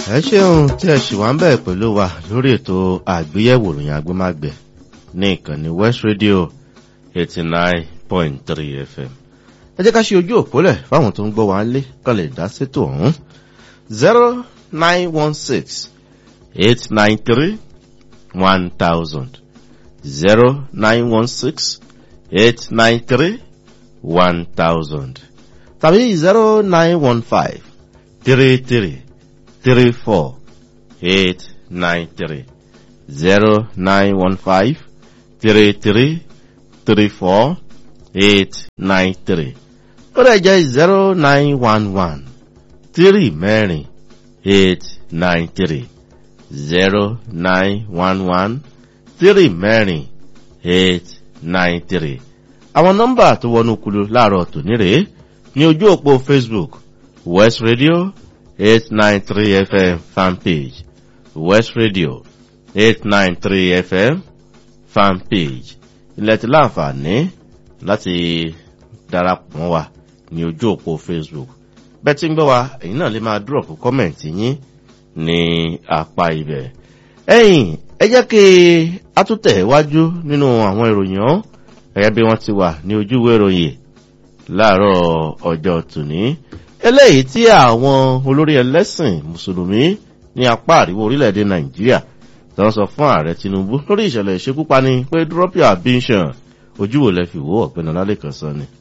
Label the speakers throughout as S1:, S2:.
S1: ẹ ṣeun tí ẹ ṣì wá ń bẹ̀ pẹ̀lú wa lórí ètò àgbéyẹ̀wò ìròyìn agbémágbẹ̀ ní ìkànnì west radio eighty nine point three fm ẹ jẹ́ ká ṣe ojú òpólẹ̀ fáwọn tó ń gbọ́ wa lé kán lè dá sétò ọ̀hún zero nine one six eight nine three one thousand zero nine one six eight nine three one thousand tàbí zero nine one five three three three four eight nine three zero nine one five three three three four eight nine three ó lè jẹ́ zero nine one one three mẹ́rin eight nine three zero nine one one three mẹ́rin eight nine three àwọn nọ́mbà tó wọnú kulu láàárọ̀ tòní rèé ní ojú òpó facebook west radio eight nine three fm fanpage west radio eight nine three fm fanpage ilẹ̀ tí láǹfààní láti darapọ̀ mọ́ wa ní ojú òpó facebook bẹ́ẹ̀ tí ń gbọ́ wa èyí náà lè máa dúrọ̀pù kọ́mẹ̀ntì yín ní apá ibẹ̀ ẹ̀yìn ẹ jẹ́ kí a tún tẹ̀ wájú nínú àwọn ìròyìn ọ́ gẹ́gẹ́ bí wọ́n ti wà ní ojúwé ìròyìn láàárọ̀ ọjọ́ tòní eléyìí tí àwọn olórí ẹlẹ́sìn mùsùlùmí ní apá àríwá orílẹ̀-èdè nàìjíríà tó ń sọ fún ààrẹ tinubu lórí ìṣẹ̀lẹ̀ ìṣekúpani pé drop your ambition ojú wo lẹ fi wò ọ̀gbẹ́ni ọlálẹ́kan sọ ni.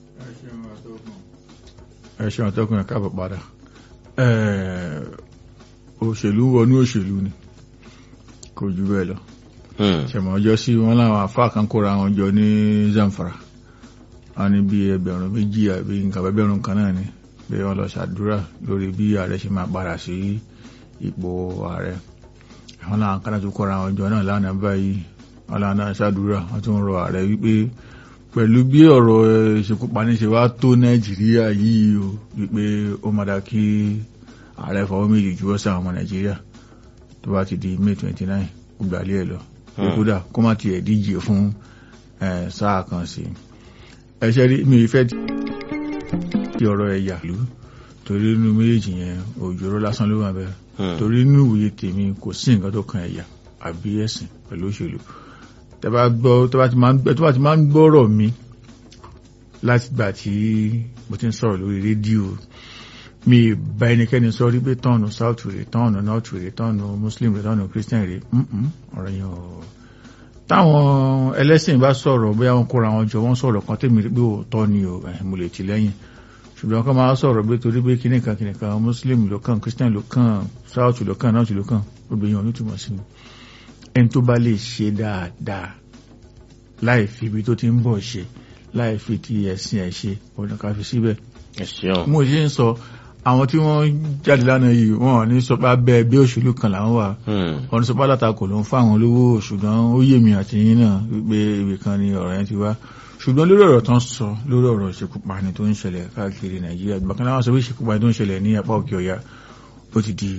S2: ẹ ṣeun àtọkùn ẹ káàbọ̀ padà òṣèlú wọnú òṣèlú ni kò jù bẹ́ẹ̀ lọ ṣẹ̀mọ̀ ọjọ́ sí wọn láwọn afá kan kóra wọn jọ ní zamfara wọn ní bí ẹgbẹ̀rún méjì àbí nǹkan ẹgbẹ̀rún kan náà ni pé wọn lọ ṣàdúrà lórí bí ààrẹ ṣe máa padà sí ipò ààrẹ àwọn làwọn kan tó kóra wọn jọ náà lánàá báyìí wọn làwọn náà ṣàdúrà wọn tún rọ ààrẹ wípé pẹ̀lú bí ọ̀rọ̀ ìṣekúpani ṣe wá tó nàìjíríà yìí o wípé ó máa dá kí ààrẹ fọwọ́ méjì juwọ́ sí àwọn ọmọ nàìjíríà tó bá ti di may twenty nine ó gbàlẹ́ ẹ̀ lọ kódà kó má tiẹ̀ díje fún sáà kan sí ẹṣẹ́ rí mi fẹ́ di ọ̀rọ̀ ẹ̀yà ìlú torí inú méjèèjì yẹn òjòrò lásán ló wà bẹ́ẹ̀ torí inú ìwòye tèmi kò sí nǹkan tó kan ẹ̀yà àbí ẹ̀sìn pẹ̀lú òṣèlú tó bá ti máa ń gbọ́rọ̀ mi láti gbà tí mo ti ń sọ̀rọ̀ lórí rédíò mi bá ẹnikẹ́ni sọ rí pé tọ́ọ̀nù south rè tọ́ọ̀nù north rè tọ́ọ̀nù muslim rè tọ́ọ̀nù christian rè ọ̀rọ̀ yẹn ò táwọn ẹlẹ́sìn bá sọ̀rọ̀ bóyá wọn kóra wọn jọ wọ́n sọ̀rọ̀ kan tèmi rí pé òótọ́ ni o mo lè ti lẹ́yìn ṣùgbọ́n kọ́ máa sọ̀rọ̀ pé torí pé kíní kan kíní kan muslim ló kàn christian ló kàn south ló kàn north ló kàn gbogbo èèyàn ló túmọ̀ sí mi ẹni tó bá lè ṣe dáadáa láì fi ibi tó ti ń bọ̀ ṣe láì fi ti ẹ̀sìn ẹ̀ ṣe ọ̀nà ká fi síbẹ̀ mo ṣe ń sọ àwọn tí wọ́n jáde lánàá yìí wọ́n ní sọ pé abẹ́ ẹgbẹ́ òṣèlú kan làwọn wà wọ́n ní sọ pé alátakò ló ń fáwọn olówó ṣùgbọ́n ó yé mi àti yín náà wípé ibì kan ni ọ̀rọ̀ yẹn ti wá ṣùgbọ́n lórí ọ̀rọ̀ tó ń sọ lórí ọ̀rọ̀ ìṣekúpani tó ń ṣẹlẹ̀ káàkiri nàìjíríà bákan náà wọ́n sọ pé ìṣekúpani tó ń ṣẹlẹ̀ ní apá òkè ọ̀yà ó ti di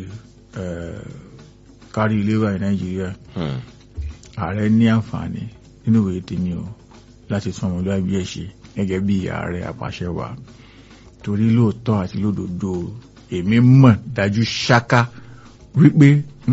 S2: kárí ilé wa ní nàìjíríà ààrẹ ní àǹfààní nínú ìwé tèmi o láti tún ọmọlúwàbí ẹ̀ ṣe gẹ́gẹ́ bí ààrẹ àpàṣẹ wa torí lóòótọ́ àti lódodo èmi mọ̀ dájú ṣáká wípé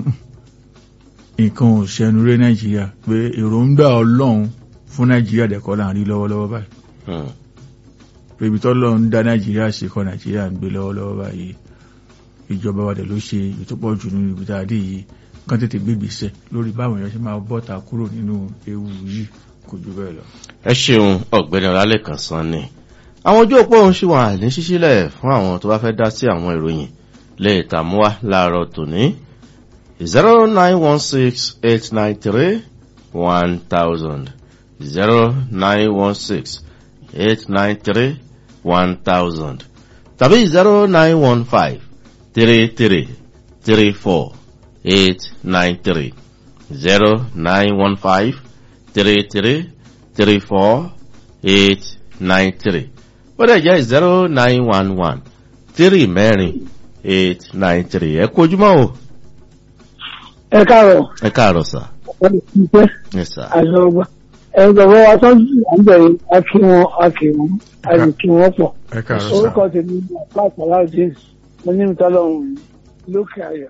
S2: nǹkan ò ṣẹnu ré nàìjíríà pé èròǹgbà ọlọ́run fún nàìjíríà dẹ̀kọ́ là ń rí lọ́wọ́lọ́wọ́ báyìí pé ibi tọ́lọ́run dá nàìjíríà ṣe kọ́ nàìjíríà ń gbé lọ́wọ́lọ́wọ́ báyìí ìjọba wa dẹ̀ ló ṣe ìtọ́pọ̀ jù nínú ibi tá a dé yìí kán tètè gbégbèsè lórí báwọn èèyàn ṣe máa bọ́ta kúrò nínú ewu yìí kò jù bẹ́ẹ̀ lọ.
S1: ẹ ṣeun ọ̀gbẹ́ni ọlálẹ́kan sàn ni àwọn ojú òpó òun ṣì wà ní ṣíṣílẹ̀ fún àwọn tó bá fẹ́ dá sí àwọn ìròyìn lè tàmúwá láàárọ̀ tòní zero nine one six eight nine three one thousand zero nine one six eight nine three one thousand tàbí zero nine one five three three three four eight nine three zero nine one five three three three four eight nine three ó dẹ̀ jẹ́ zero nine one one three mẹ́rin eight nine three ẹ kú ojúmọ́ o.
S3: ẹ káàárọ̀.
S1: ẹ káàárọ̀ sà.
S3: wọ́n lè fi pẹ́.
S1: ẹ sà.
S3: àlọ́gbà ẹgbẹ̀rún wa tó ń bẹ̀rẹ̀ a kí wọn a kí wọn a lè kí wọn pọ̀.
S2: ẹ káàárọ̀ sà.
S3: orúkọ tèmi ní apá àpàlà james mo ní ìtọ́lọ́run lókè ayọ̀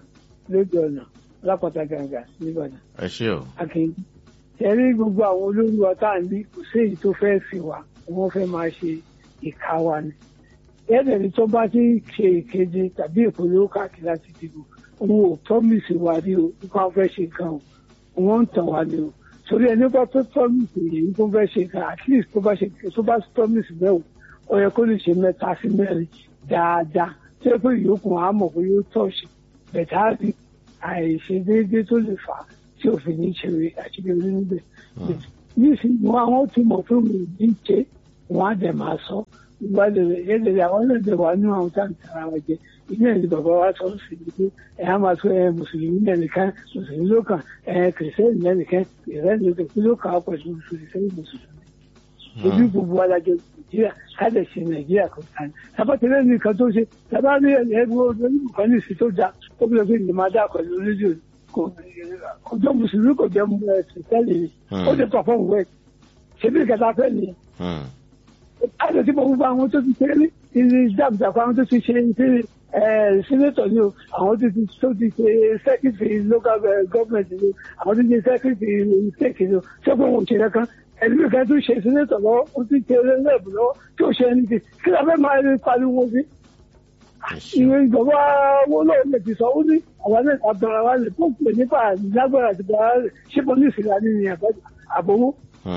S3: lójú ọ̀nà lápáta gàǹgà nìbàdàn
S1: ẹ ṣé o
S3: akin tẹ̀lé gbogbo àwọn olórí wa tá à ń bí kò sí èyí tó fẹ́ fi wá wọ́n fẹ́ máa ṣe ìka wa ni ẹ̀ẹ́dẹ̀rẹ̀ tó bá ti ṣe ìkéde tàbí ìpolówó káàkiri láti dìbò òun ò tọ́mìsì wa rí o nípa wọn fẹ́ ṣe nǹkan o wọ́n ń tàn wá ni o torí ẹni bá tó tọ́mìsì yìí tó fẹ́ ṣe nǹkan at least tó bá ṣe tó bá tọ́mìsì mẹ́wò ó yẹ kó lè ṣe mẹ́ta sí mẹ́rin dáadáa tó yẹ pé ìyókù á mọ̀ pé yóò tọ̀ṣì bẹ̀tà rí àìṣedéédé tó lè fà á tí òfin ní ṣeré àṣeyọrí níbẹ̀ nísìnyí wọn àwọn tí mọ̀ fún mi ní ṣe wọn á dẹ̀ máa sọ ìgbàlè rẹ̀ yẹ́dẹ̀rẹ̀ àwọn náà dẹ̀ wà nínú àwọn táwọn tara wọn jẹ ilé ìlú bàbá wa sọ sí i pé ẹ á máa sọ ẹ mùsùlùmí lẹ́nìkan mùsùlùmí ló kàn ẹ kìrìsìtẹ́nì lẹ́nìkan kìrìsìtẹ́nì ló kàn kí ló kàn á pẹ̀lú kìrìsìtẹ́nì mùsùlùmí. ojú gbogbo alájọ nàìjíríà káàdẹ̀ ṣe nàìjíríà kò tán tabatẹ́lẹ̀ nìkan tó ṣe tàbá rí ẹgbẹ́ olóyìnbó ní ìsìn tó da ó bí lọ́gbẹ́ ìlú máa dá pẹ̀lú rédíò kò jọ mùsùlùmí kò jẹ́ kìrìsìtẹ́nì ni ó lè pàfọ́ọ̀mù wẹ̀ ṣe bí ìkẹta fẹ́ nìyẹn àti tí mo gbogbo àwọn tó ti ṣe ní ilé ìjàmbá àwọn tó ti ṣe ní sínétọ̀ ni o àwọn tó ti tó ti ṣe sẹ́kìtì local government ni o àwọn tó ti ṣe sẹ́kìtì state ni o ṣé pé wọn ò ṣe kankan ẹ̀lú ìkan tó ṣe sínétọ̀ lọ́wọ́ ó ti ṣe rẹ́ẹ̀bù lọ́wọ́ tí ò ṣe ẹni tí kí la fẹ́ máa rí pariwo sí. ìwé ìjọba owó náà lè ti sọ ó ní àwọn náà àbẹ̀rẹ̀ wa lè fún pè nípa lágbára àti bàrà rẹ̀ ṣé pọ́lísì la ní ìyẹn àbọ̀wọ́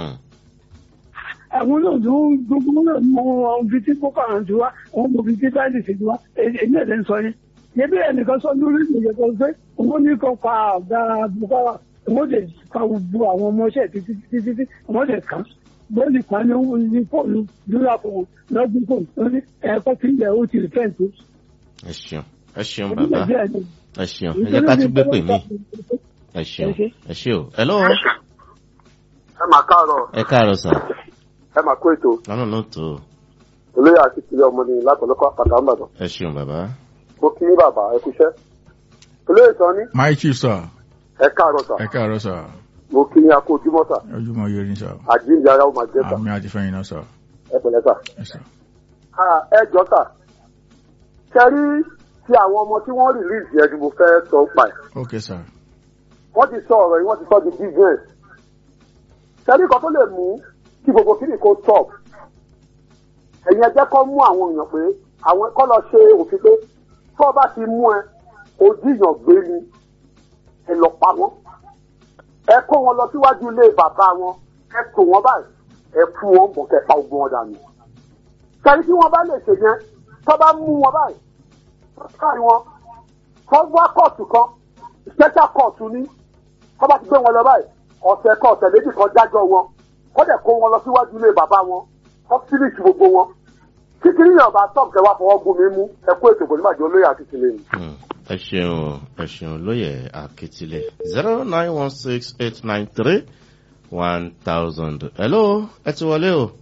S3: àwọn náà ló gbogbo náà mọ ohun bíi tí boko haram ti wá ohun mo bíi tí báyìí ti wá èyí ẹ̀dẹ̀ ń sọ yẹn yẹbi ẹnìkan sọ lórí ìgbìyànjú kan pé òun ní kan pa ọ̀gá boko haram òun lè pa gbogbo àwọn ọmọọṣẹ́ títí títí tí òun lè kàn bọ́ọ̀lì kan ní ní fóònù lóra fún wọn lọ́gbọ́n fóònù tó ní ẹ̀kọ́ tí ilẹ̀ ó ti rí fẹ́ǹtì.
S1: ẹ ṣeun ẹ ṣeun bàbá ẹ ṣeun ẹ jẹ́ ká tún gbé pè mí ẹ ṣeun ẹ ṣe o ẹ lọ́wọ́.
S4: ẹ máa káàárọ̀.
S1: ẹ káàárọ̀ sà
S4: ẹ máa kó ètò.
S1: lọ́nà náà tó.
S4: olóyè àti ìpínlẹ̀ ọmọ ni látọ̀lọ́kọ̀ àpàtà ńbàdàn.
S1: ẹ ṣeun bàbá.
S4: mo kí ní bàbá ẹ kúṣẹ́. olóyè sọ ní.
S2: my chief sir.
S4: ẹ káàárọ̀ sà.
S2: ẹ káàárọ̀ sir.
S4: mo kí ní akó ojúmọ́ sà.
S2: ojúmọ́ yóò rí sir.
S4: àjíǹde ara ó máa jẹ́ sà.
S2: àmì àti fẹ́yìn náà sir.
S4: ẹ pẹ̀lẹ́ sà.
S2: ẹ sir.
S4: ẹ jọ sà. kẹrí tí àwọn ọmọ tí wọ́n rìlíìsì ẹ̀ ni mo fẹ́ sọ pa ẹ̀.
S2: ok sir.
S4: wọ́n ti sọ ọ̀rọ̀ yìí wọ́n ti sọ di business. kẹrí kan tó lè mú kí gbogbo kí ni kò stop ẹ̀yin ẹjẹ́ kọ́ mú àwọn èèyàn pé àwọn kọ́ lọ ṣe òfin pé tó o bá ti mú ẹ ojú èèyàn gbé ni ẹ lọ pa wọ́n ẹ kó wọn lọ síwájú ilé bàbá wọn ẹ tò wọ́n báyìí ẹ fún wọn bọ̀ kẹ́ pa ogun wọn dànù kẹ́rin tí wọ́n bá lè ṣe yẹn tó bá mú wọn báyìí tó kárí wọn tó wá kóòtù kan special kóòtù ní tó bá ti gbé wọn lọ báyìí ọ̀sẹ̀ kan ọ̀sẹ̀ méjì kan dájọ́ wọn kó dẹ̀ kó wọn lọ síwájú ilé bàbá wọn kó fílíṣì gbogbo wọn kíkiri yàn bá tọ́ kẹwàá fọwọ́ gún mi mú ẹ kó ètò ìbòlímọ̀ àjọ olóyè àti tìlẹ̀ ni.
S1: ẹ ṣeun ẹ ṣeun lóye àkìtìlẹ̀ zero nine one six eight nine three one thousand. hello ẹ ti wọlé o.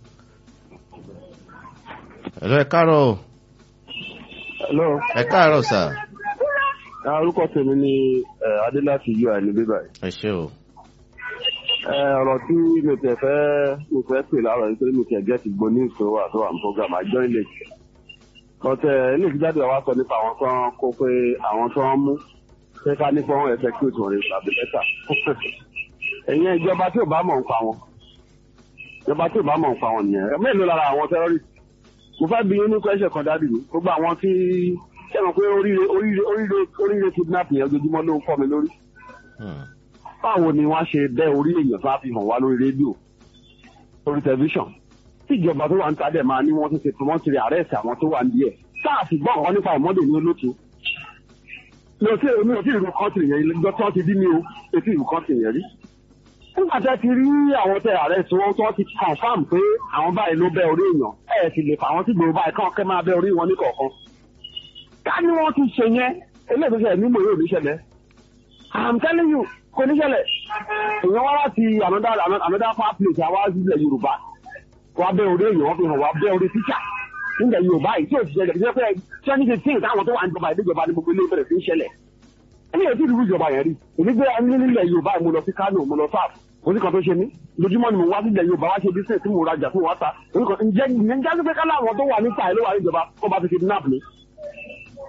S1: hello ẹ káàárọ̀ o.
S5: hello.
S1: ẹ káàárọ̀ sà.
S5: orúkọ tèmi ni adéláti ui ní bíbá yìí.
S1: ẹ ṣe o
S5: ọ̀rọ̀ tí mi tẹ̀ fẹ́ mi fẹ́ pè láàárọ̀ nítorí mi tẹ̀ gẹ́tì gbọ́ ní ìṣòro àti wà ní program àjọ ilé jù. ọ̀tẹ̀ ilé ìfijáde wa sọ nípa àwọn tó ń kó pé àwọn tó ń mú pé ká nípa wọn ẹ̀fẹ́ kí òtún rẹ̀ tàbí lẹ́tà. ẹ̀yin ìjọba tí ò bá mọ̀ ń pa wọn ìjọba tí ò bá mọ̀ ń pa wọn nìyẹn mélòó lára àwọn terrorist. mo fẹ́ bí inú question kan dádì mi gbogbo àwọn tí ṣé mo pé oríire oríire oríire oríire kidnap yẹn ojoojúmọ́ ló ń fọ́ mi lórí báwo ni wọ́n ṣe bẹ́ orí èèyàn tó á fi hàn wá lórí rédíò lórí tẹlifíṣàn tí ìjọba tó wà ń tadẹ̀ máa ní wọ́n ti ṣe promotion àrẹ́sì àwọn tó wà níbẹ̀ sáà sì gbọ́ nǹkan nípa ìmọ̀dé ní olóòtú mi ò tí mi ò tí ìlú kọ́ńtì yẹn lọ́jọ́ tí wọ́n ti dín mi o etí ìlú kọ́ńtì yẹn rí nígbà tí a ti rí àwọn tẹ àrẹ́sì wọn tó ti confam pé àwọn báyìí ló bẹ́ orí èèyàn ẹ̀ sì lè fà wọ́n sí gbòòrò báyìí kán kẹ́ máa bẹ́ orí wọn ní kọ̀ọ̀kan ká ní wọ́n ti ṣe yẹn eléyìí nígbò yóò ní ṣẹlẹ̀ I'm telling you kò ní ṣẹlẹ̀ èèyàn wá láti another another far place àwa sílẹ̀ yorùbá wá bẹ́ orí èèyàn fi hàn wá bẹ́ orí tíṣà nílẹ̀ yorùbá yìí tí ò ti ṣẹlẹ̀ kí ṣe pé twenty fifteen táwọn tó wà ní ìjọba ìdíjọba ní gbogbo ilé bẹ̀rẹ̀ sí í ṣẹlẹ̀ ẹni yóò tí ì dúró ìjọba yẹn rí èmi gbé ẹni nílẹ̀ yorùbá mo lọ sí kánò mo lọ sáàf oníkan tó ṣe mí lójúmọ́ ni mo wá sílẹ̀ yorùbá wá ṣe business tí mo rajà fún wa ta ǹjẹ́ ǹjẹ́ pé kálá àwọn tó wà nípa ẹ̀ ló wà níjọba kó bá fi kidnap mi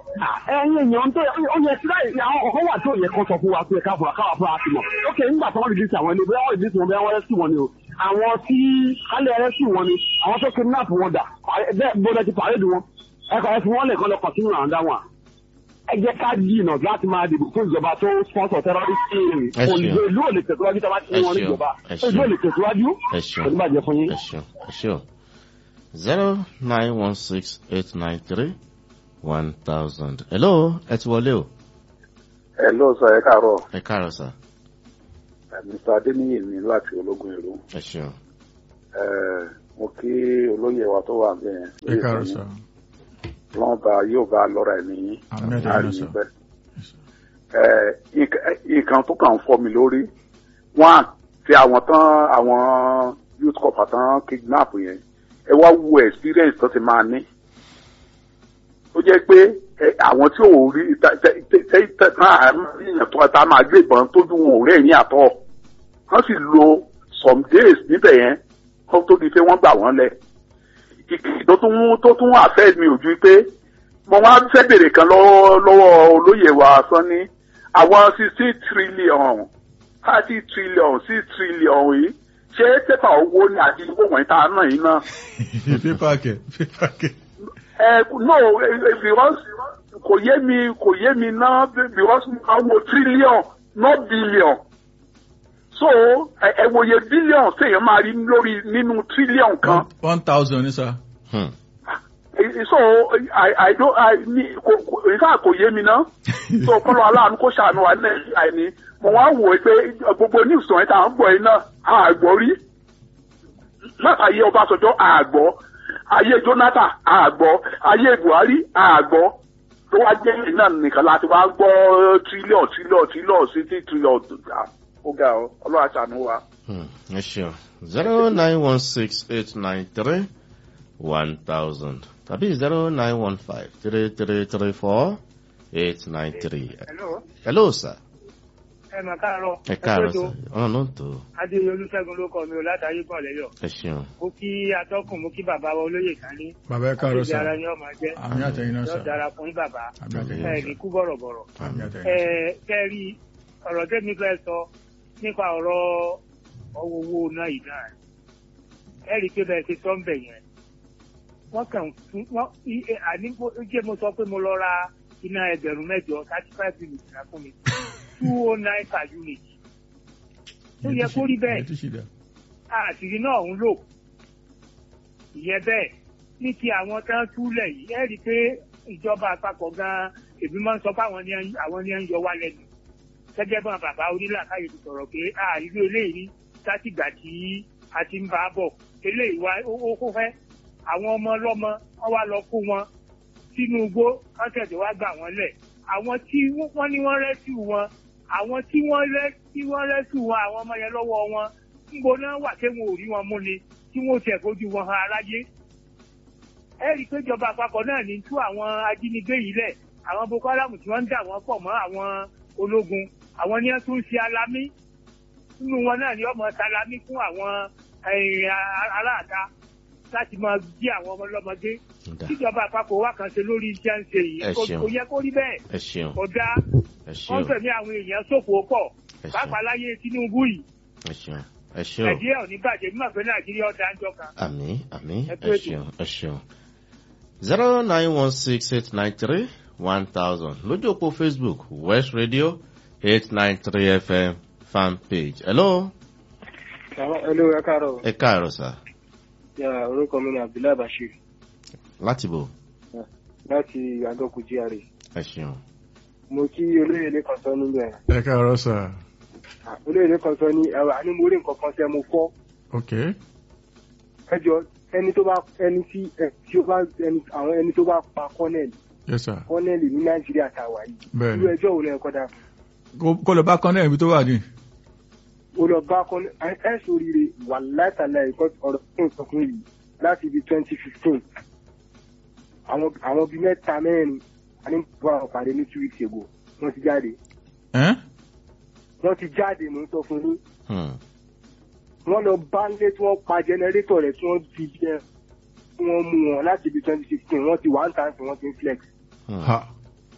S5: ẹyin èèyàn tó ó yẹ sí láì àwọn ọkọ wà tó yẹ kó sọ fún wa pé ká fura káwa fura sí mọ ok nígbà tó wọn rìlísì àwọn ẹni bóyá wọn rìlísì wọn bóyá wọn rẹsì wọn ni o àwọn tí kálẹ̀ rẹsì wọn ni àwọn tó kidnap wọn dà bẹ́ẹ̀ gbọ́dọ̀ ti pàrẹ́dì wọn ẹ̀kọ́ ẹ̀ fún wọn lè kọ́ lọ kọ̀tínú àwọn dáwọn ẹ jẹ́ ká jìnnà láti máa dìbò fún ìjọba tó sponsor terrorist
S1: Ẹ ṣeun.
S5: olùgbé ìlú ò lè tẹ̀síwájú tí a bá ti ní wọn
S1: Ẹ ṣeun.
S5: níjọba
S1: Ẹ ṣeun.
S5: ìlú ò lè tẹ̀síwájú
S1: ẹ ṣeun
S5: kò ní bàjẹ́ fún yín.
S1: ẹ ṣeun ẹ ṣeun zero nine one six eight nine three one thousand. hello ẹ ti wọlé o
S6: ẹ ló sọ ẹ káàárọ̀
S1: ẹ káàárọ̀ sà
S6: mr adeniyi ní láti ológun ìlú
S1: ẹ ṣeun
S6: ẹ mo kí olóyè wa tó wà bẹ́ẹ̀
S2: ẹ káàárọ̀ sà
S6: wọn bá yóò bá lọ́ra ẹ̀ nìyí
S2: Àmín àtẹ̀yìn náà, sir.
S6: bẹ́ẹ̀. ẹ nǹkan- nǹkan tó kàn ń fọ́ mi lórí wọn àti àwọn tán àwọn youth corps tán kidnap yẹn ẹ wá wo experience tó ti máa ní ó jẹ́ pé ẹ, àwọn tí ò rí tẹ- tẹ- tẹ- tẹ- tẹ- tán àárín tó ta máa gbé ìbọn tójú wọn ò rẹ́yìn àtọ̀ wọ́n sì lo some days níbẹ̀ yẹn kó tó di pé wọ́n gbà wọ́n lẹ̀ ìkìlì tó tún tó tún àfẹ́ mi ò ju pé mo wá fẹ́ bèrè kan lọ́wọ́ lọ́wọ́ olóyè wa sanni àwọn sixty trillion thirty trillion six trillion yìí ṣé pépà owó ni àti owó wọ̀nyí tá a ná yìí náà.
S2: pépà kẹ pépà kẹ.
S6: ẹ no eh, eh, because kò yé mi kò yé mi náà because àwọn trillion not billion so ẹ ẹ wòye billion téèyàn máa rí lórí nínú trillion kan.
S2: one thousand ní sà.
S1: Hmm.
S6: Eh, so i i don't i ni kò kò nǹkan kò yé mi ná so kọlọ aláàánú kó ṣàánú wa nàìjíríà ni mo wá wò ó pé gbogbo news ọ̀hún tá à ń gbọ́ yìí náà àgbọ̀ rí látàyè ọbásanjọ́ àgbọ̀ ayé jonathan àgbọ̀ ayé buhari àgbọ̀ tó wá jẹ́ èyí náà nìkan láti wá gbọ́ trillion trillion trillion city trillion ó ga ọ ọlọ́run àṣàánú wa.
S1: Hmm. ẹ ṣeun zero nine one six eight nine three one thousand tàbí zero nine one five three three three four eight nine three.
S3: hello
S1: hello sir
S3: ẹ mà káàárọ̀
S1: ẹ káàárọ̀
S3: tó
S1: sir ọ̀nà ló ń tó
S3: adéyẹ olùṣègùn ló kọ mi ò látàrí kan lẹ́yọ̀
S1: ẹ ṣeun
S3: mo kí atọ́kùn mo kí bàbá wa olóyè kan ní
S2: bàbá ẹ káàárọ̀
S3: àti
S2: sà.
S3: ara ni ọmọ jẹ́
S2: àmì àtẹ̀yìn náà
S3: yóò
S2: sà.
S3: dára fún yín bàbá
S2: àmì àtẹ̀yìn
S3: ẹ
S2: náà
S3: ní
S2: sà.
S3: kú bọ̀rọ̀bọ̀rọ̀
S2: àmì
S3: ẹ
S2: àtẹ̀yìn náà sà.
S3: kẹ́rì ọ̀rọ̀ tẹ́mi fẹ́ sọ nípa ọ̀rọ̀ ọwọ́ owó náà yìí náà ẹ rí i pé bẹ́ẹ̀ ṣe sọ ń bẹ̀ yẹn wọ́n kàn fún wọ́n i- e- àní mo- jẹ́ mo sọ pé mo lọ ra iná ẹgbẹ̀rún mẹ́jọ thirty five units náà fún mi two oh nine per unit tó yẹ kó rí bẹ́ẹ̀
S2: ẹ ti ṣì dá.
S3: àṣírí náà ń lò ìyẹn bẹ́ẹ̀ ní ti àwọn tán túlẹ̀ yìí ẹ rí i pé ìjọba àpapọ̀ gan-an èmi máa ń sọ pé àwọn ni à ń- àwọn ni à ń yọ wá lẹ́nu gẹ́gẹ́ bá bàbá onílàkàyè ti sọ̀rọ̀ pé àìlú eléyìí látìgbà tí a ti ń bá a bọ̀ eléyìí wá ó ó kó fẹ́ àwọn ọmọ ọlọ́mọ wọ́n wá lọ kó wọn sínú igbó wọ́n tẹ̀sí wá gbà wọ́n lẹ̀ àwọn tí wọ́n ní wọ́n rẹ́sù wọn àwọn tí wọ́n rẹ́ tí wọ́n rẹ́sù wọn àwọn ọmọ yẹn lọ́wọ́ wọn ńbo náà wà tí wọn ò rí wọn mú ni tí wọn ò tẹ̀ fojú wọn hàn aráyé ẹ rí i pé ìjọba àpapọ̀ náà ní tú àwọn ajínigbé yìí lẹ̀ àwọn boko haram tí wọ́n ń dà wọ́n pọ̀ mọ́ àwọn ológun àwọn ni wọ́n tún ń ṣe alámí nínú wọn náà ni ọmọ salami fún àwọn eh, a- aráàta láti máa jí àwọn ọmọ ọlọ́mọdé
S1: Dá.
S3: tíjọba àpapọ̀ wá kan ṣe lórí iṣẹ́ ń ṣe yìí
S1: Ẹ
S3: kò
S1: ṣeun.
S3: kò yẹ kó rí bẹ́ẹ̀
S1: ẹ ṣeun
S3: kò dáa
S1: ẹ
S3: wọ́n
S1: ṣeun
S3: fẹ̀mí àwọn èèyàn ṣòfò pọ̀
S1: ẹ ṣeun
S3: pàápàá láyé Tinubu yìí
S1: ẹ ṣeun ẹ ṣeun
S3: nàìjíríà ò ní bàjẹ́ mímọ̀ pé nàìjíríà ọ̀dà ń jọ kan.
S1: àmì àmì
S3: Ẹ
S1: ẹ
S3: kú ètò.
S1: ṣeun ẹ ṣeun zero nine one six eight nine three one thousand lójú òpó facebook west radio eight nine three fm fan page hello
S7: Hello, ẹ káàárọ̀.
S1: ẹ káàárọ̀ sà
S7: Ya, orúkọ mi ni Abdullahi Bashir
S1: láti bò
S7: láti Agọ́kù GRA.
S1: ẹ ṣeun
S7: Mo kí olóyèlé kan sọ níbẹ̀.
S2: ẹ káàárọ̀ sà.
S7: Ah, Olóyèlé kan sọ ní ẹ̀rọ àní mo rí nǹkan kan tẹ́ mo fọ́.
S2: ok
S7: Ẹ jọ ẹni tó bá ẹni tí ẹ tí ó bá ẹni àwọn ẹni tó bá pa kọ́nẹ̀lì
S2: yes sir.
S7: kọ́nẹ̀lì ní Nàìjíríà tá a wà yìí.
S2: bẹ́ẹ̀
S7: Irú
S2: ni
S7: ẹjọ́ wo ló yẹ kọ́ dà fún?
S2: Kó- kó lọ bá kọ́nẹ́ ibi tó wà ní.
S7: Ó lọ bá kọ́nẹ̀lì ẹ ẹ sóríire wà látàlá ẹ̀kọ́ ọ̀rọ̀ fún ìsọkún yìí láti ibi twenty fifteen. Àwọn àwọn bíi mẹ́ta mẹ́rin a ní bá wọn pàdé ní two weeks ago. Wọ́n ti jáde.
S2: ẹ́
S7: Wọ́n ti jáde mò ń sọ fún yín.
S1: Hmm.
S7: wọ́n lọ bá ń lé tí wọ́n pa jẹnẹrétọ̀ rẹ̀ tí wọ́n fi jẹ tí wọ́n mú wọn láti ibi twenty sixteen wọ́n ti wà ń tàn sí wọ́n ti ń flex.
S1: Hmm.
S2: ha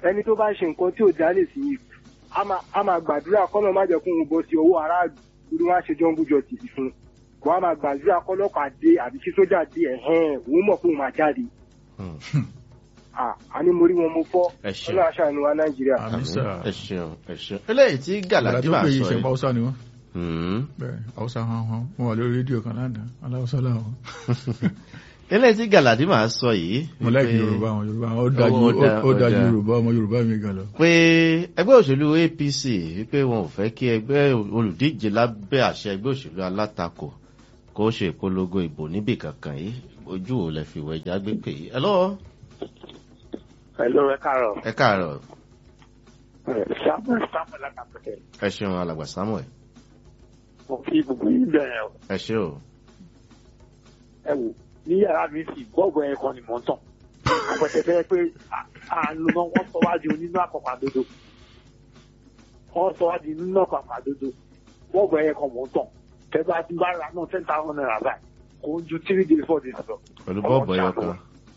S7: ẹni tó bá ṣe nǹkan tí ò dá lè sí yìí a máa a máa gbàdúrà kọ́nà má jẹ́ kó òun bọ́ sí owó aráàlú torí wọ́n á ṣe jọ́ńbù jọ tìsí fún un kó a máa gbàdúrà kọ́lọ́pàá dé àbí kí sójà dé ẹ̀hẹ́n òun mọ̀ pé òun máa jáde
S1: Hmm.
S7: à á ní mo rí wọn mo fọ́
S1: Ẹ ṣeun.
S7: ọlọ́run aṣáánu wa nàìjíríà.
S2: àmì sà
S1: ẹ ṣeun ẹ ṣeun eléyìí tí gàlàdì
S2: tó
S1: máa
S2: pé yìí
S1: sọ
S2: ṣe
S1: yìí
S2: haúsá ni wọ́n
S1: Hmm.
S2: bẹ́ẹ̀ haúsá hàn hàn wọ́n wà lórí rédíò kan lánàá aláwọ̀sá làwọn.
S1: eléyìí tí gàlàdì máa sọ yìí
S2: mo láìkí
S1: wípé-
S2: yorùbá àwọn yorùbá àwọn ó dájú
S1: Ó dá-
S2: ó dájú
S1: ó dá.
S2: yorùbá ọmọ yorùbá mi gan lọ.
S1: pé ẹgbẹ́ òṣèlú apc wípé wọn ò fẹ́ kí ẹgbẹ́ olùdíje lábẹ́ àṣẹ ẹgbẹ́ òṣèlú alátakò kó ṣe ìpolongo ìbò níbì kankan yìí ojú ò lè fi wẹ̀já gbé pè yìí. ẹ lọ́wọ́
S8: Hello, ẹ káàárọ̀.
S1: ẹ káàárọ̀
S8: Samuel Samuel Akapẹ̀tẹ̀.
S1: ẹ ṣeun alàgbà samuel
S8: Mo fi gbogbo yín bẹ̀rẹ̀ o.
S1: ẹ ṣe o
S8: Ẹ wò ní yàrá mi sì bọ́ọ̀bù ẹ̀ kan ni mò ń tàn. Àpẹtẹ fẹ́ pé àánú náà wọ́n sọ wá di onínú àpapọ̀ àdodo. Wọ́n sọ wá di onínú àpapọ̀ àdodo. Bọ́ọ̀bù ẹ̀ kan mò ń tàn. Tẹ́gbà tí bá ra náà ten thousand naira báyìí. Kò ń ju three days four days lọ.
S1: pẹ̀lú bọ́ọ̀bù ẹyọ kan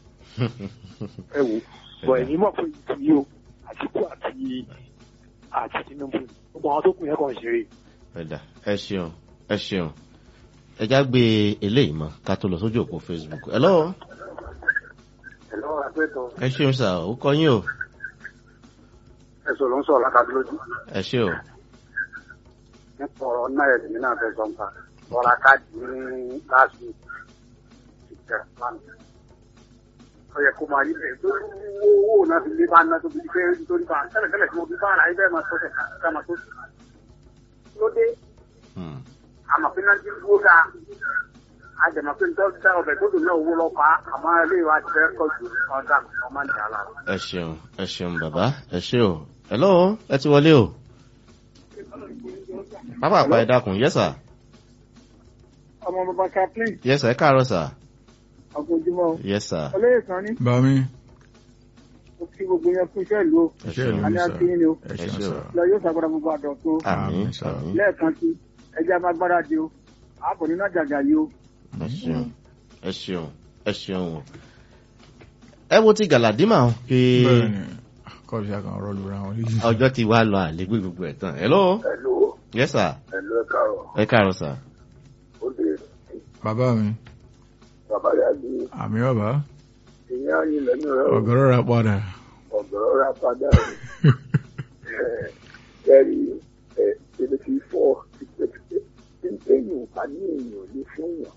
S8: Ẹ wò bọ̀ ẹ̀yin mọ̀ pé ìtìyí o Àtìkú àti àti Tinubu. Gbogbo àwọn tó kù yẹn kàn ń ṣeré.
S1: ẹ̀dà ẹ ṣeun ẹ ṣeun ẹ já gbé eléyìí mọ ká tó lọ sójú òpó facebook ẹ lọ́wọ́
S4: Hello, àpẹẹtọ.
S1: ẹ ṣeun sà ó kọ yín o
S4: Ẹ̀sọ̀ ló ń sọ̀rọ̀ lákàtúlójú.
S1: ẹ ṣe o
S4: Nípa ọ̀rọ̀ náà ẹ̀sìn mi náà fẹ́ sọ nípa. Ọ̀rọ̀ káàdì ní last week. Ìjẹ́ lánàá. Ó yẹ kó máa yí bẹ́ẹ̀ tó owó náà fi lé bá ná tó fi fẹ́ nítorí bá tẹ́lẹ̀ tẹ́lẹ̀ tí mo fi bá ara ibẹ̀ máa tọ́sẹ̀ ká máa tó. Lóde,
S1: Hmm.
S4: àmọ̀ pé náà ti dúró dáa. Àjẹmọ̀ pé nítorí dá ọbẹ̀ tó dùn náà owó lọ́pàá àmọ́ ilé ìwà ti fẹ́ kọ́ ju ọ̀dà ọmọ ìjà lára.
S1: ẹ ṣeun ẹ ṣeun bàbá ẹ ṣe o ẹ lọ́wọ́ ẹ ti wọlé o pápá àpá ẹ dákun yẹ́sà
S3: ọmọ bàbá chaplain
S1: yẹ́sà ẹ káàárọ̀ sà
S3: àkójúmọ́
S1: yẹ́sà
S3: olóyè kan ní
S2: bàmí
S3: ó kí gbogbo yẹn fún iṣẹ́ ìlú o
S1: ẹ
S2: iṣẹ́
S1: ṣeun
S2: ìlú
S3: a ní
S2: ni sà
S3: àti yín ni o
S2: ẹ ṣeun
S1: Ẹ ṣeun.
S2: sà.
S3: lọ yóò ṣàgbọ́dọ̀ gbogbo àdọ̀ tó
S1: àmín
S2: Àmín, sà.
S1: àmín
S3: lẹ́ẹ̀kan sí ẹjẹ́ amágbára di o àpò nínú àjàgà yìí o
S1: ẹ ṣeun ẹ ṣeun ẹ ṣeun o ẹ wo ti gàlàdímà o pé
S2: bẹ́ẹ̀ ni kọ́ọ̀lù ṣe àkàn ọ̀rọ̀ lura wọn léyìí.
S1: ọjọ́ ti wá lọ àlégbé gbogbo ẹ̀ tán ẹ lọ́wọ́
S4: Hello,
S1: yẹ́sà
S4: hello, ẹ káàárọ̀.
S1: ẹ káàárọ̀ sà
S4: Ó lè
S2: bàbá mi
S4: bàbá yà ní
S2: àmì ọ̀bá
S4: ìyá yín lẹ́nu rẹ̀ o.
S2: ọ̀gọ́rọ̀ ra padà.
S4: ọ̀gọ̀rọ̀ ra padà kẹ́rì seventy four téèyàn bá ní èèyàn lè fún yàn.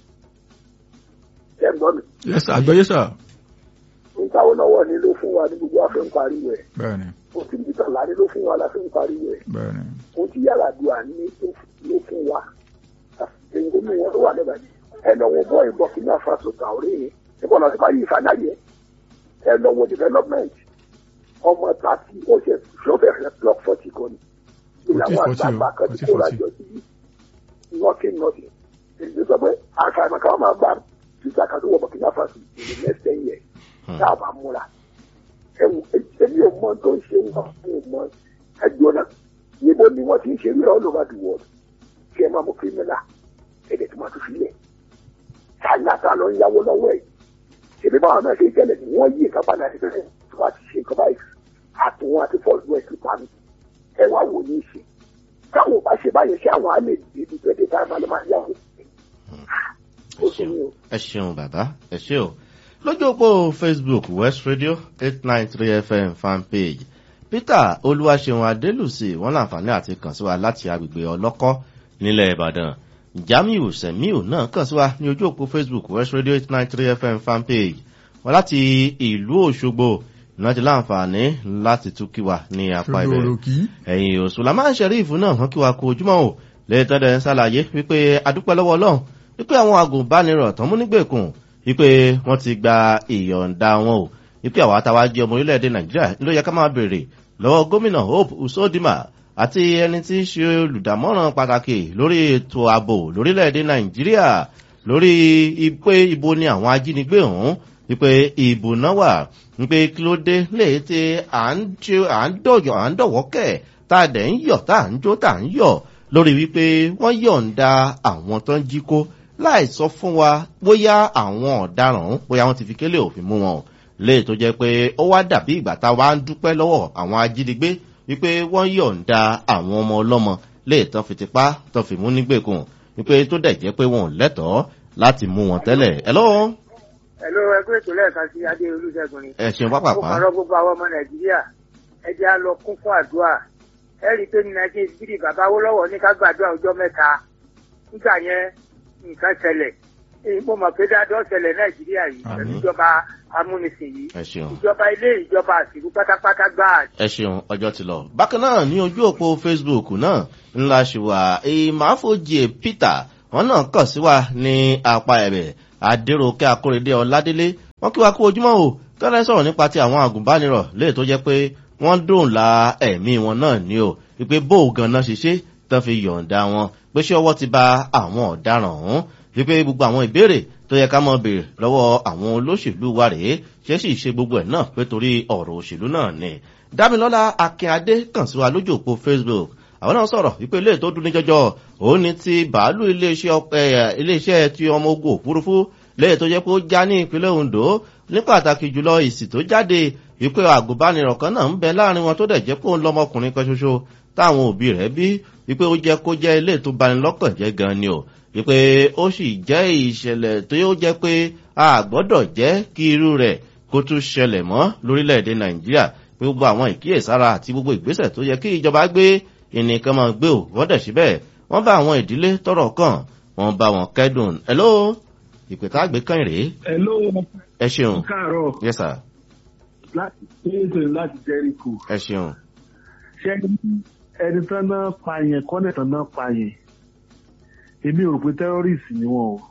S4: ẹ̀gbọ́n mi
S2: yẹ́sà àgbẹ̀yẹ sà.
S4: ń káwọ́ lọ́wọ́ ni ló fún wa ní gbogbo àfẹ́ ń pariwo ẹ̀
S2: bẹ́ẹ̀ ni
S4: òfin títàlá ni ló fún wa láfẹ́ ń pariwo ẹ̀
S2: bẹ́ẹ̀ ni
S4: ohun tí yàràdùà ní tó- ló fún wa èyí tó ní wọn ló wà lẹ́bàá ẹnà wọn bọ́ ìbọn kí ní àfàṣọ tàórí yẹn níbo lọ sí báyìí ìfàdáyẹ ẹnà wọn development ọmọ tàbí ó ṣe ṣọ́fẹ̀ẹ́ block forty kan ní ìlànà
S2: Forty, forty,
S4: àgbààgbà kan tí
S2: forty,
S4: kò
S2: forty.
S4: rájọ sí nothing nothing èyí sọ pé àṣàmì káwọn máa gba títà kan tó wọ bọ̀kínà fásitì in the next ten years tá a bá múra ẹwù èmi ò mọ tó ń ṣe ń bá mi ò mọ ẹjọ́ náà níbo ni wọ́n ti ń ṣe rí all over the world kí ẹ máa mú kírímìnà ẹ̀dẹ̀ tí wọ́n ti filẹ̀ ṣáínà tá a lọ ń yáwó lọ́wọ́ ẹ̀ ṣèbí báwọn náà ṣe jẹ́lẹ̀ ni wọ́n yí nǹkan padà sí bẹ́ẹ̀ tí wọ́n ti ṣe nǹkan báyìí àtúnwọ́n àti fọ́ọ̀lù ẹ̀ ti pa mí ẹ wá wò ní í ṣe táwọn ò bá ṣe báyẹn ṣé àwọn á lè débi twenty five máa lọ máa yáwó ó sì ní o.
S1: ẹ ṣeun bàbá ẹ ṣe o lójú òpó facebook west radio eight nine three fm fanpage peter olúwaṣeun adélùsì wọn láǹfààní àti kàn sí wa láti agbègbè ọlọ́kọ́ nílẹ̀ ìbàdàn jamiu semiu náà kàn sí wa ní ojú òpó facebook west radio eight nine three fm fanpage wọn láti ìlú òṣogbo ìná ti láǹfààní láti tún kí wa ní apá
S2: ṣojú
S1: ibẹ̀
S2: òròkì
S1: ẹ̀yìn òṣùlá máa ń ṣẹ̀ríìfù náà wọ́n kí wa kó ojúmọ́ o lẹ́tọ́dẹ̀ ń ṣàlàyé wípé adúpẹ́ lọ́wọ́ ọlọ́run wípé àwọn agùnbánirọ̀ tán mú nígbèkùn wípé wọ́n ti gba ìyọ̀ǹda wọn o wípé àwa táwa jẹ́ ọmọ orílẹ̀-èdè nàìjíríà ló yẹ ká máa béèrè lọ́wọ́ gómìnà hope usodima àti ẹni tí ń ṣe olùdámọ̀ràn pàtàkì lórí ètò ààbò lórílẹ̀-èdè nàìjíríà lórí pé ibo ni àwọn ajínigbé ọ̀hún wípé ìbò náà wà wípé kí ló dé léè tí à ń ṣe à ń dọ̀yọ̀ à ń dọ̀wọ́ kẹ̀ tá a dẹ̀ ń yọ̀ tá à ń jó tá à ń yọ̀ lórí wípé wọ́n yọ̀ǹda àwọn tó ń jí kó láì sọ fún wa bóyá àwọn ọ̀daràn ọ̀hún bóyá wọ́n ti fi kélé òfin mú wọn o léè tó jẹ́ pé ó wá dàbí ìgbà tá a wá ń dúpẹ́ lọ́wọ́ àwọn ajínigbé wípé wọ́n yọ̀ǹda àwọn ọmọ ọlọ́mọ léè tán fi tipá tán fi mú nígbèkùn wípé tó dẹ̀ jẹ́ pé wọn ò lẹ́tọ̀ọ́ láti mú wọn tẹ́lẹ̀ ẹ lọ́wọ́
S9: Hello, ẹgbẹ́ ètò lẹ́ẹ̀kan sí Adé Olúṣẹ́gun ni.
S1: ẹ ṣeun
S9: Mo
S1: pápápá
S9: kàn rọ gbogbo àwọn ọmọ Nàìjíríà. Ẹ jẹ́ á lọ kún fún àdúrà. Ẹ rí i pé ní nineteen three bàbá Awólọ́wọ̀ ní ká gbàdúrà ọjọ́ mẹ́ta. Nígbà yẹn nǹkan ṣẹlẹ̀. Èyí mo mọ̀ pé dáadọ́ ṣẹlẹ̀ Nàìjíríà yìí pẹ̀lú
S1: Àmín.
S9: ìjọba amúnisìn yìí.
S1: ẹ ṣeun.
S9: Ìjọba ilé ìjọba àsìkò pátápátá gbáà
S1: ẹ ṣeun ọjọ́ ti lọ. bákan náà ní ojú òpó facebook náà ńlá ṣe wà ìmáfojì peter wọn náà kàn sí wa ní apá ẹ̀bẹ̀ adéròkè akóredé ọládélé wọn kí wa kú ojúmọ́ o tọ́lá sọ̀rọ̀ nípa ti àwọn àgùnbánirọ̀ léè tó jẹ́ pé wọ́n dòǹla ẹ̀mí wọn náà ní o wípé bó o gan-an ṣe ṣe tán fi yọ̀ǹda wọn pé ṣé ọwọ́ ti ba àwọn ọ̀daràn ọ̀hún wípé gbogbo àwọn ìbéèrè tó yẹ ká mọ béèrè lọ́wọ́ àwọn olóṣèlú wa rèé ṣé sì ṣe gbogbo ẹ̀ náà pé torí ọ̀rọ̀ òṣèlú náà ni dámilọ́lá akínadé kàn sí wa lójú òpó facebook àwọn náà sọ̀rọ̀ wípé ilé tó dún ní jọjọ òun ni ti bàálù iléeṣẹ́ ọp- eh, iléeṣẹ́ ti ọmọ ogun òfurufú lẹ́yìn tó jẹ́ pé ó já ní ìpínlẹ̀ ondo ní pàtàkì jùlọ ìsì tó jáde wípé àgùnbánirọ̀ kan náà ń bẹ láàrin wọn tó dẹ̀ jẹ́ pé òun lọ́mọkùnrin kan ṣoṣo táwọn òbí rẹ̀ bí wípé ó jẹ́ kó jẹ́ ilé tó bani lọ́kàn jẹ́ gan ni o wípé ó sì jẹ́ ìṣẹ̀lẹ̀ tó yóò jẹ́ pé a gbọ́dọ̀ jẹ́ kí irú rẹ̀ kó tún ṣẹlẹ̀ mọ́ lórílẹ̀‐èdè nàìjíríà pé gbogbo àwọn ìkíyèsára àti gbogbo ìgbésẹ̀ tó yẹ kí ìjọba gbé ìnìkan máa gbé ò wọ́n dẹ̀ síbẹ̀ wọ́n bá àwọn ìdílé tọrọ kàn wọ́n bá wọn kẹ́dùn hello ìpè tá a gbé kàn rèé
S10: Hello,
S1: ẹ ṣeun
S10: káàárọ̀
S1: yes sir
S10: láti ṣéèṣe láti Jẹ́ríkò.
S1: ẹ ṣeun
S10: Ṣé ẹni tán náà pa yẹn kọ́nẹ̀ tán náà pa yẹn? Èmi ò rò pé terrorist ni wọ́n o.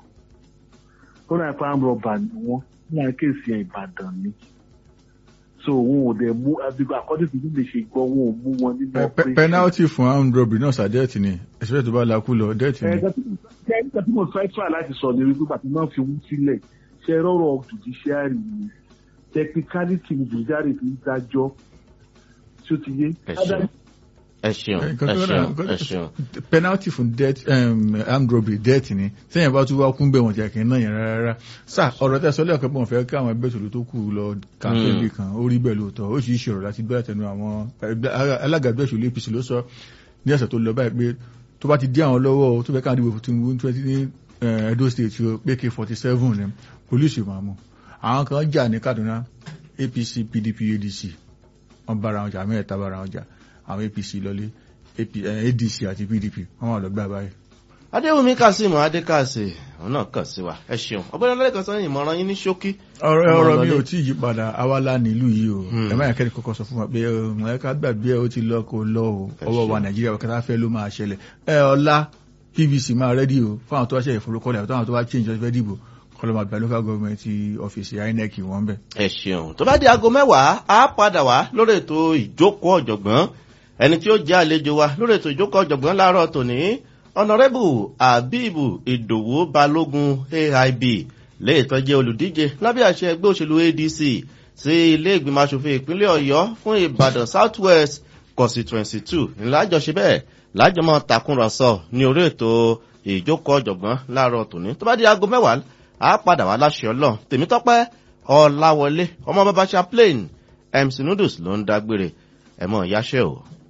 S10: Ó náà pa àmrọ̀bà ni wọ́n. Ní àkéèsì ẹ̀ Ìbàdàn ni. So wọn ò dẹ̀ mú àbígbà according to bí mi ṣe gbọ́ wọn ò mú wọn nínú
S2: Pe- pe- penalty fún armed robbery náà sàdẹ́ẹ̀tì ni ẹ̀sìpẹ́ tó bá lakú lọ dẹ́ẹ̀tì ni.
S10: Ẹ̀ka tí mo fẹ́ try láti sọ ní wípé bàtí náà fi wú sílẹ̀ ṣe rọrọ̀ judiciary ni technicality ni judiciary fi ń dájọ́ tí ó ti yé.
S1: ẹ ṣeun ẹ ṣeun
S2: Nǹkan
S1: ẹ
S2: tó
S1: ṣeun
S2: rà-
S1: ẹ ṣeun
S2: penalty fún death um, armed robbery death ni sẹ́yìn bá tún wá kún bẹ́ẹ̀ wọ̀n jẹ́ kí n náà yẹn rárá sá ọ̀rọ̀ tẹ́ sọ lẹ́ẹ̀kan pé wọ́n fẹ́ kí àwọn ẹgbẹ́ òṣèlú tó kù lọ campaign
S1: Mm.
S2: bì kan ó rí bẹ́ẹ̀ lóòótọ́ ó sì ṣòro láti gbé àtẹnu àwọn ẹgbẹ́- alága ẹgbẹ́ òṣèlú apc ló sọ ní ọ̀sẹ̀ tó lọ báyìí pé tó bá ti dí àwọn lọ́wọ́ o, tó fẹ́ káwọn dìbò fún tinubu twenty ní eh, edo state o, pé k forty seven ni polisi máa mú àwọn kan jà ní kaduna apc pdp adc wọn bára wọn jà mẹ́ẹ̀ta bára wọn jà àwọn apc lọlé AP, eh, adc àti pdp wọn wà lọ́gbà báyìí.
S1: adéwùmí kazeem adékàsè òun náà kàn sí wa ẹ ṣeun ọgbẹ́ni ọlọ́lẹ́kan sọ́yìn ìmọ̀ràn yín ní ṣókí
S2: ọ̀rọ̀
S1: Ọmọ
S2: ọ̀rọ̀ mi
S1: ọlọ́lé.
S2: ò tí ì yí padà awala nílùú yìí o
S1: Hmm.
S2: ẹ má yà kẹ́ni kọ́kọ́ sọ fún wa pé ọmọ ẹ̀ka gbàgbé ẹ̀ ó ti lọ kó lọ o
S1: Ẹ
S2: ọwọ́ wa
S1: ṣeun.
S2: nàìjíríà kẹta fẹ́ ló máa ṣẹlẹ̀ ẹ ọ̀la pvc máa rẹ́dí o fún àwọn tó wá ṣe ìforúkọlẹ̀ àti àwọn tó wá change ọ̀fẹ́ dìbò kọlọ́mọ àgbà local government ọ́fíìsì inec wọ́n bẹ̀.
S1: ẹ ṣeun tó bá di aago mẹ́wàá á padà wá lórí ètò ìjókòó ọ̀jọ̀gbọ́n ẹni tí ó jẹ́ àlejò wa lórí ètò ìjókòó ọ̀jọ̀gbọ́n láàárọ̀ tòní ọ̀nàrẹ́bù abibu ìdòwú balógun aib léè tó jẹ́ olùdíje lábẹ́ àṣẹ ẹgbẹ́ òṣèlú adc sí ilé ìgbìmọ̀ asòfin ìpínlẹ̀ ọ̀yọ́ fún ìbàdàn south west constituency two ńlájọṣe bẹ́ẹ̀ lájọmọ́ takùnrọ̀sọ ní orí ètò ìjókòó ọ̀jọ̀gbọ́n láàárọ̀ tòní tó bá di aago mẹ́wàá á padà wá láṣẹ ọlọ́run tèmítọ́pẹ́ ọ̀làwọlé ọmọ bàbá chaplain mc noodles ló ń dágbére ẹ̀mọ́ ìyáṣẹ́ o.